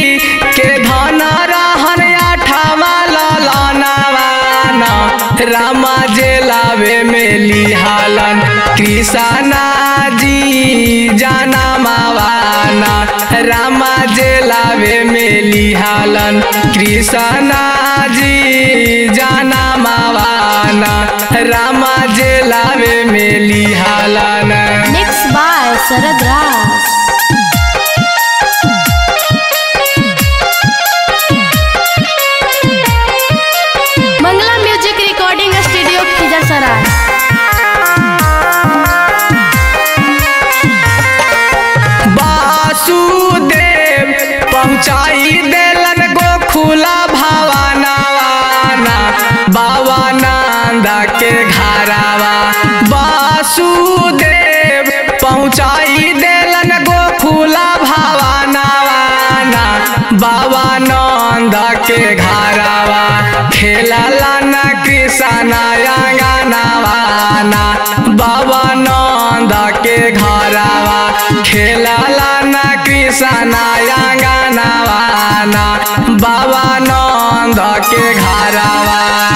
के धन रहन अठावा ललनवाना रामा जेलावे में लिहालन कृष्णा जी जाना मावाना रामा जेलावे में लिहालन कृष्णा जी जाना मावाना रामा जेलावे में लिहालन Mixed by Sarad Ras. Mangla Music Recording Studio Khizar Vasudev पहुँचाई देलन गोखुला भावानावाना बाबा नंदा के घरावा वासुदेव पहुँचाई देलन गोखुला भावानावाना बाबा नंदा के घरावा खेलला न कृष्णा अंगनावाना बाबा नंद के घरावा खेलला न कृष्णा अंगनावाना बाबा नंद के घरावा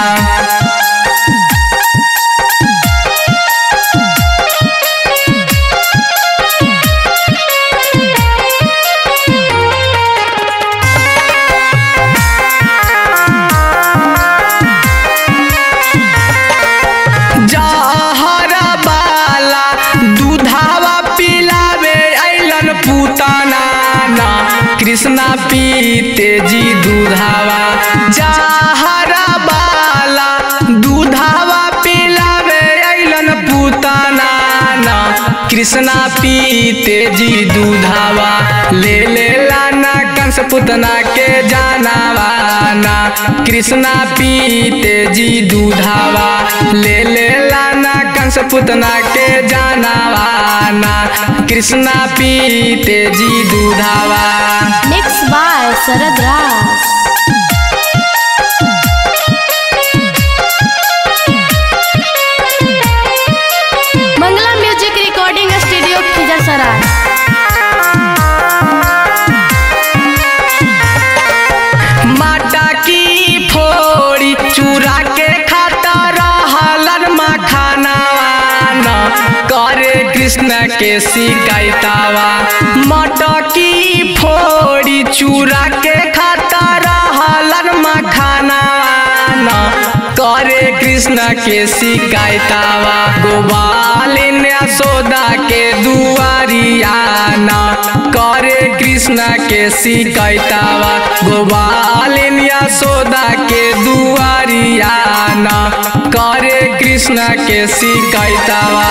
जहरा बाला दूधावा पिलावे ऐलन पुताना ना कृष्णा पीते जी दूधावा जहरा बाला दूधावा पिलावे ऐलन पुताना ना कृष्णा पीते जी दूधावा ले ले लाना कंस पुतना के जानावा ना कृष्णा पीते जी दूधावा ले ले लाना कंस पुतना के जानावा ना कृष्णा पीते जी दूधावा Mixed by Sarad Ras. Mangla Music Recording Studio Khizar माटा की फोड़ी चूरा के खाता रहलन मखानावाना करे कृष्ण के शिकायतावा माटा की फोड़ी चूरा के खाता रहलन मखानावाना करे कृष्ण के शिकायतावा गोपालिन यशोदा के दुआरियाना करे कृष्ण के शिकायतावा गोपालिन यशोदा के दुआरियाना करे कृष्ण के शिकायतावा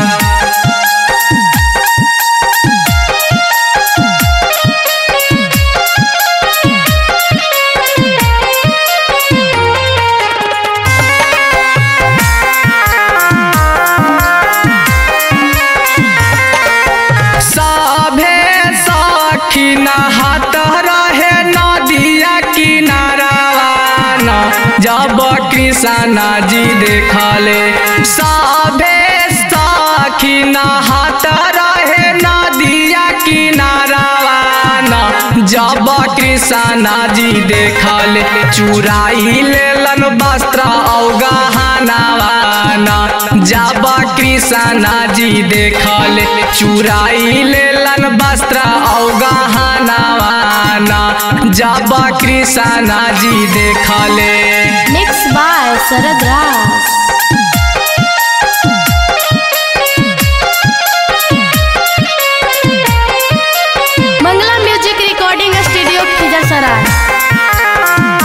सभे सखी नहात रहे नदिया किनारावाना जब कृष्णा जी देखले सभे सखी नहात रहे नदिया किनारावाना जब कृष्णा जी देखले चुराई लेलन वस्त्र औ गहनावाना जब कृष्णा जी देखले चुराई लेलन वस्त्र औ गहनावाना जब कृष्णा जी देखले Mixed by Sarad Ras. Mangla Music Recording Studio Khizar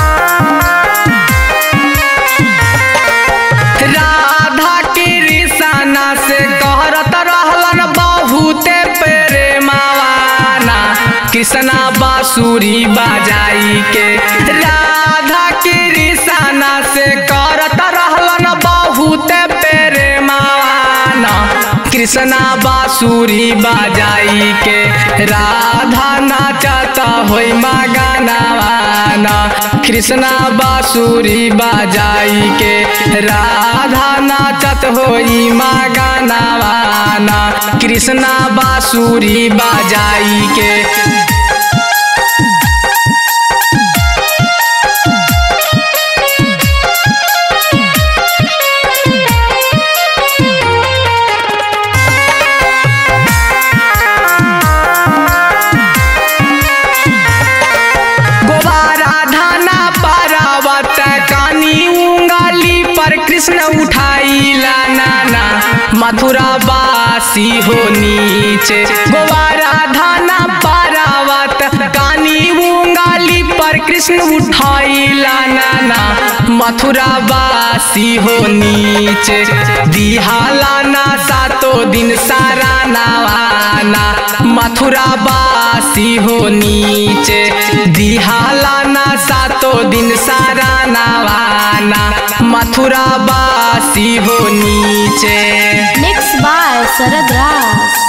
Radha Krishna से कहरत रहलन बहुते प्रेमावाना कृष्णा बांसुरी बजाई के राधा कृष्णा से करत रहलन बहुते प्रेमावाना कृष्णा बांसुरी बजाई के राधा नाचत होई मगनावाना कृष्णा बांसुरी बजाई के राधा नाचत होई मगनावाना कृष्णा बांसुरी बजाई के कृष्ण उठाइला नाना मथुरा बासी हो नीचे गोवारा धाना पारावत कानी उंगाली पर कृष्ण उठाइला नाना मथुरा बासी हो नीचे दिहाला ना सातो दिन सारा नवाना मथुरा बासी हो नीचे दिहाला ना सातो दिन सारा नवाना मथुरा बासी हो नीचे mix by Sharad Raj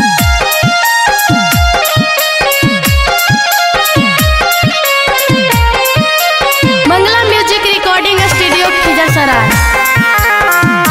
Mangla music recording studio Khizarsarai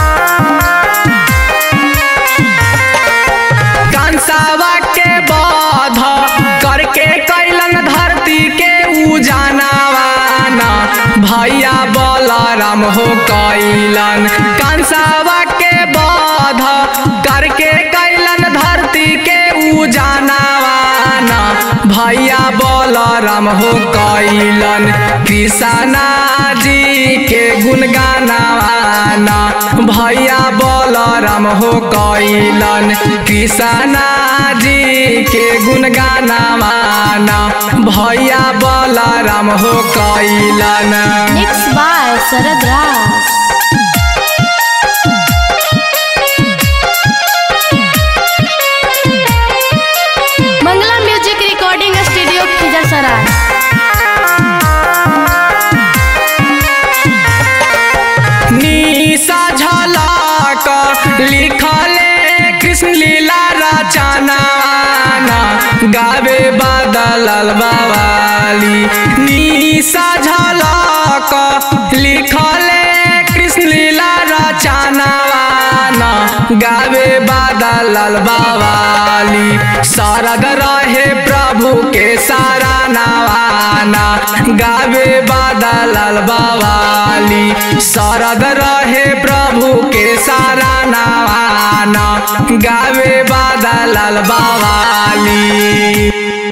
कंसावा के बाध करके कैलन धरती के उजानावाना भैया बलराम हो कैलन कंसावा के बाध करके कैलन धरती के उजानावाना भैया बलराम हो कैलन कृष्णा जी के गुणगानावाना भैया बलराम हो कैलन कृष्णा जी के गुणगानावाना भैया बलराम हो कैलन mix by Sharad Raj Mangla music recording studio Khizarsarai निशा झलक लिखले कृष्ण लीला रचनाना गावे बादल बावाली निशा झलक लिखले कृष्ण लीला रचनाना गावे बादल बावाली सरग रहे प्रभु के सारा नवाना गावे बादल बावाली सरग रहे प्रभु के सारा नवाना गावे बादल बावाली